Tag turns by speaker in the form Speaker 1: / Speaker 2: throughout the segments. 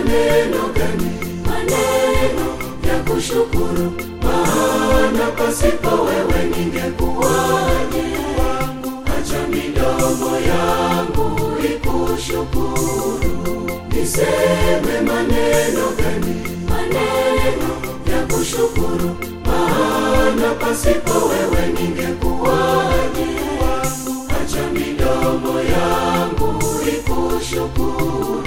Speaker 1: maneno gani? Maneno ya kushukuru, maana pasipo wewe ningekuwaje? Acha midomo yangu ikushukuru. Niseme maneno gani? Maneno ya kushukuru, maana pasipo wewe ningekuwaje? Acha midomo yangu ikushukuru.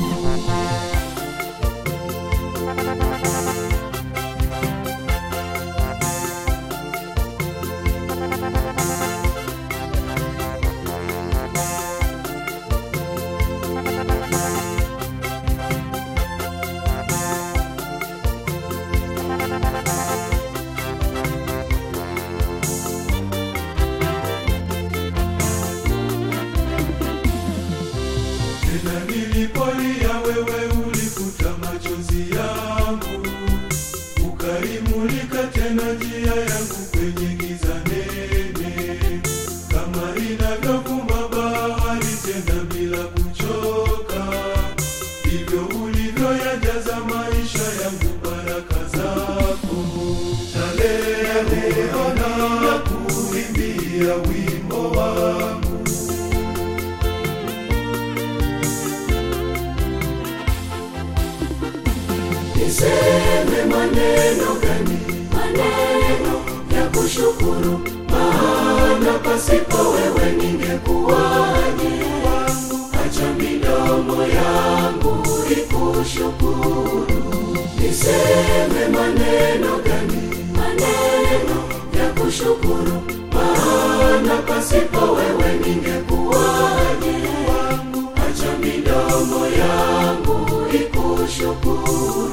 Speaker 2: Tena nilipolia wewe ulifuta machozi yangu, ukaimulika tena njia yangu kwenye giza nene, kama inavyovuma bahari tena bila kuchoka, ndivyo ulivyoyajaza maisha yangu baraka zako. Na leo ninakuimbia wimbo wangu
Speaker 1: Niseme maneno gani? Maneno ya kushukuru, maana pasipo wewe ningekuwaje? Acha midomo yangu ikushukuru. Niseme maneno gani? Maneno ya kushukuru, maana pasipo wewe ningekuwaje? Acha midomo yangu ikushukuru.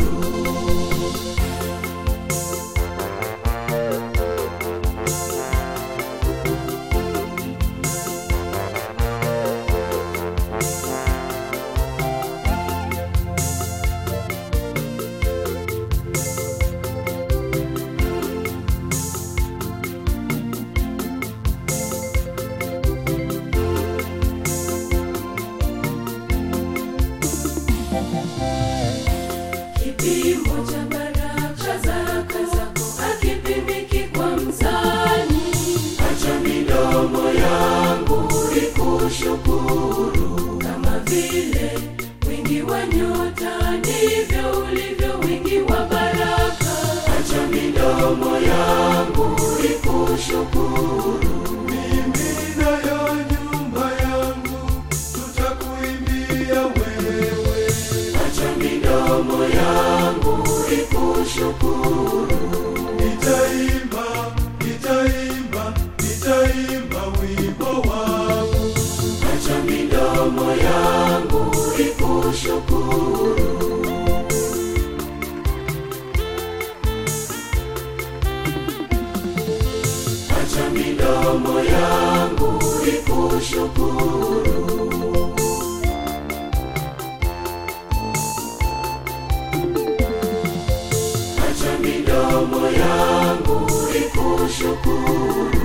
Speaker 1: Kipimo cha baraka zako hakipimiki kwa mzani. Acha midomo yangu ikushukuru, kama vile wingi wa nyota ndivyo ulivyo wingi wa baraka. Acha midomo yangu ikushukuru.
Speaker 2: Mimi nayo nyumba yangu tutakuimbia wewe.
Speaker 1: Acha midomo yangu ikushukuru.
Speaker 2: Nitaimba, nitaimba, nitaimba wimbo wangu.
Speaker 1: Acha midomo yangu ikushukuru. Acha midomo yangu ikushukuru. Acha midomo yangu ikushukuru.